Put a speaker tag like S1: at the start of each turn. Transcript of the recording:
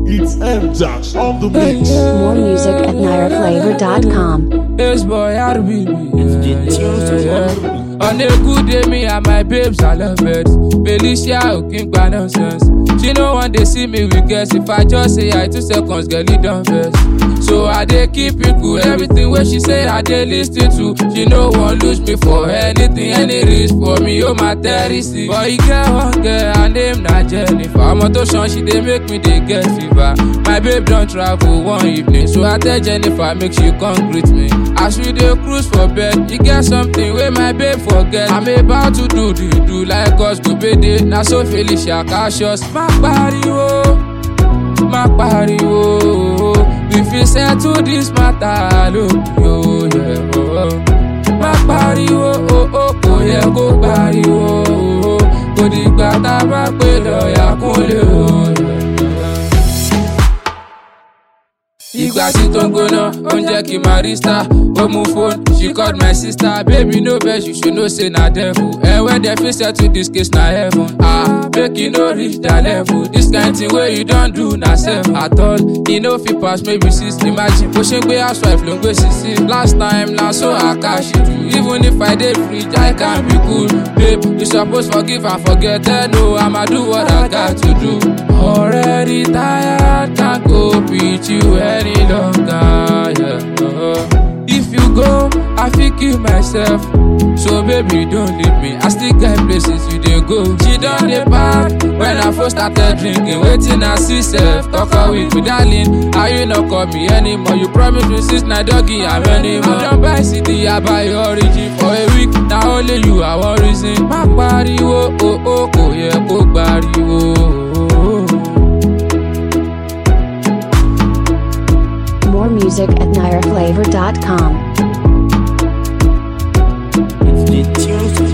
S1: It's M Dash on the mix.
S2: More music at nireflavor.com.
S3: Yes, boy, how to be me.
S4: the tunes to
S3: On a good day, me and my babes, I love it. Felicia, Okin, gba nonsense. She no one they see me with guess. If I just say I two seconds, girl, it done first. So I dey keep it cool. Everything where she say I dey listen to. She no one lose me for anything, any risk for me. Oh my terroristy. But you get one girl, her name na Jennifer. I'm to shun, she dey make me dey get fever. My babe don travel one evening, so I tell Jennifer make she come greet me. As we dey cruise for bed, e get something wey my babe forget. I'm about to do the do like us go bede. Na so Felicia cautious. Má pariwo, má pariwo. We fit settle this matter lókè o. yeah, oh. Má pariwo, oh, oh, kò yẹ kó pariwo. oh. Kò dìgbà tá a bá pè lọ́ọ̀yà kúnlẹ̀ o. yeah. ìgbà tí tó ń gbóná ó ń jẹ́ kí n máa rí star ó mú phone she called my sister baby no vex you should know say na devil and when dem fit settle this case na heaven ah make e no reach that level this kind thing wey you don do na sef at all e no fit pass maybe six imagine bó ṣe ń gbé housewife ló ń gbé sisi last time na so i cash it even if i dey free i can be cool babe you suppose forgive and forget eh no i'ma do what i got to do already tired can't go with you any longer yeah. uh. if you go i fit kill myself so baby don't leave me i still get places you dey go she don dey pack when i first started drinking wetin i see sef talk am with me darling how you no call me anymore you promise me since na doggy i'm anymore i don buy cd i buy your origin for a week na only you i wan reason má pariwo o o kò yẹ kó gbariwo.
S2: More music at nireflavor.com.
S4: It's the tunes to